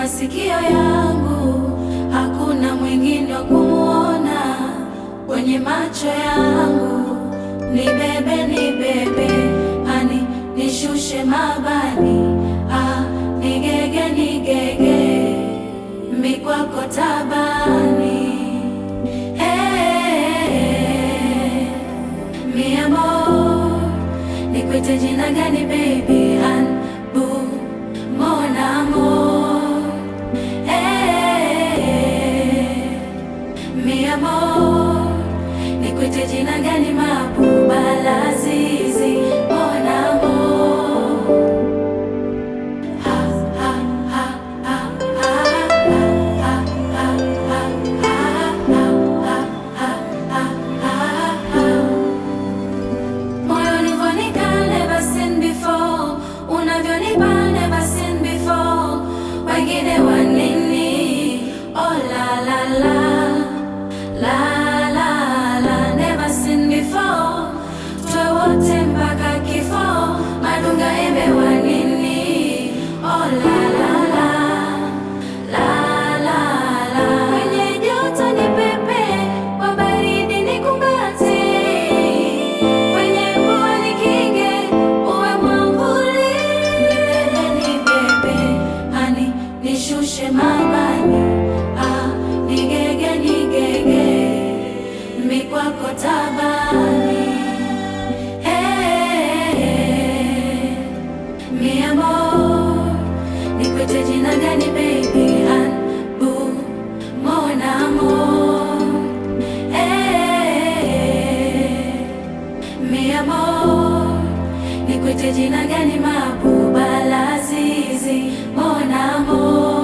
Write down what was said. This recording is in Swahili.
masikio yangu, hakuna mwingine wa kumuona kwenye macho yangu. Nibebe, nibebe, hani nishushe mabani, ah, nigege, nigege, mikwako tabani. Hey, mi amor, nikwite jina gani baby? Han, bu, mon amor. Hey, mi amor, nikwite jina gani? Mabuba Lazizi, mon amour. Ha, ha, ha, ha, ha, ha, ha, ha, ha, ha, ha, ha, ha. Moyo ulivyonika never seen before, unavyonipa never seen before. Wengine wa nini? Oh la la la la la la, never seen before. Tuwe wote mpaka kifo, madunga embe wa nini? Oh la la la la la la, kwenye joto ni pepe, kwa baridi ni kumbate, kwenye mvua ni kinge, uwe mwamvuli. Nibebe, nibebe, hani nishushe mabani, ah, nigege, nigege, mikwako tabani. Hey, mi amor, nikwite jina gani baby? Han, bu, mon amour. Hey, mi amor, nikwite jina gani? Mabuba Lazizi, mon amour.